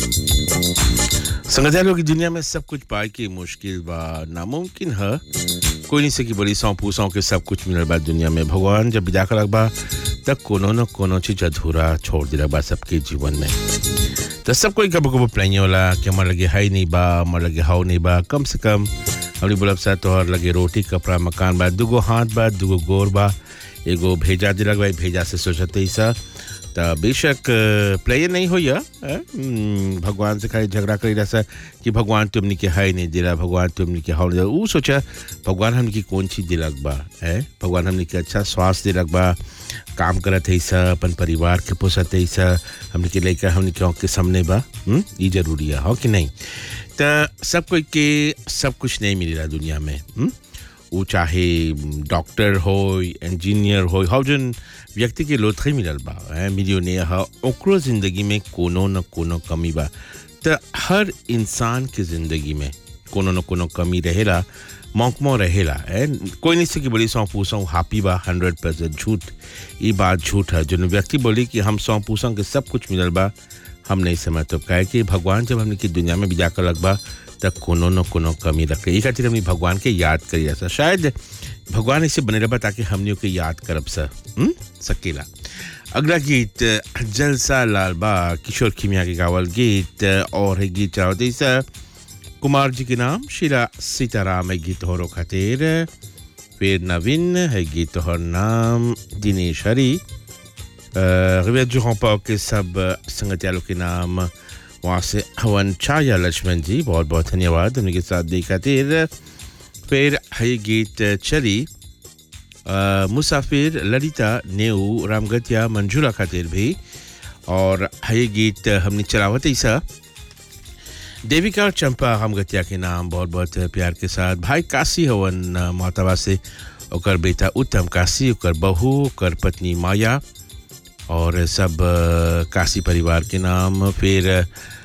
संगठनों की दुनिया में सब कुछ पाए के मुश्किल बा नामुमकिन है कोई नहीं सकी बड़ी सौ पूसों के सब कुछ मिलल बा दुनिया में भगवान जब विदा कर बा तब कोनो न कोनो चीज अधूरा छोड़ दिला बा सबके जीवन में तो सब कोई कबो कबो प्लाइए होला कि हमारे लगे हाई नहीं बा हमारे लगे हाउ नहीं बा कम से कम अपनी बुलब सा तोहर लगे रोटी कपड़ा मकान बा दुगो हाथ बा दुगो गोर बा एगो भेजा दिलक भाई भेजा से सोचते ही सा त बेशक प्लेयर नहीं हो या अ, हम्म, भगवान से खाली झगड़ा करी रहा कि भगवान तुमने के हाई नहीं दिला भगवान तुमने के हाउ नहीं दिला ऊ सोचा भगवान हमने की कौन चीज दिलक बा है भगवान हमने के अच्छा स्वास्थ्य दिलक बा काम करत है सा अपन परिवार के पोसत है सा हमने के लेकर हमने के आँख के सामने बा हम्म, ई जरूरी है हो कि नहीं तो सब कोई के सब कुछ नहीं मिलेला दुनिया में हम्म? वो चाहे डॉक्टर हो इंजीनियर हो हौ जन व्यक्ति के लोथई मिलल बा ऐं मिलियनियर ह ओकरो जिंदगी में कोनो न कोनो कमी बा त हर इंसान के जिंदगी में कोनो न कोनो कमी रहेला मौकमो रहेला ऐं कोई नहीं सकी बड़ी सौ पूछो हापी बा हंड्रेड परसेंट झूठ ये बात झूठ है जो व्यक्ति बोली कि हम सौ पूछों के सब कुछ मिलल बा हम नहीं समझ तो कहे कि भगवान जब हमने की दुनिया में बिजा कर लगबा तब कोनो न कोनो कमी रखे ये खातिर हमने भगवान के याद करी ऐसा शायद भगवान इसे बने रहा ताकि हमने के याद करब सा हम्म? सकेला अगला गीत जलसा लाल बा किशोर खिमिया के गावल गीत और है गीत चाहते सा कुमार जी के नाम शीला सीताराम है गीत होरो खातिर फिर नवीन है गीत और नाम दिनेश हरी रिवेट जो हमपा के सब संगतियालों के नाम वहाँ से हवन छाया लक्ष्मण जी बहुत बहुत धन्यवाद उनके साथ दी खातिर फिर है गीत चली अ, मुसाफिर ललिता नेऊ रामगतिया मंजूरा खातिर भी और है गीत हमने चलावत ऐसा देविका और चंपा रामगतिया के नाम बहुत बहुत प्यार के साथ भाई काशी हवन मोहतबा से ओकर बेटा उत्तम काशी ओकर बहू ओकर पत्नी माया और सब अ, काशी परिवार के नाम फिर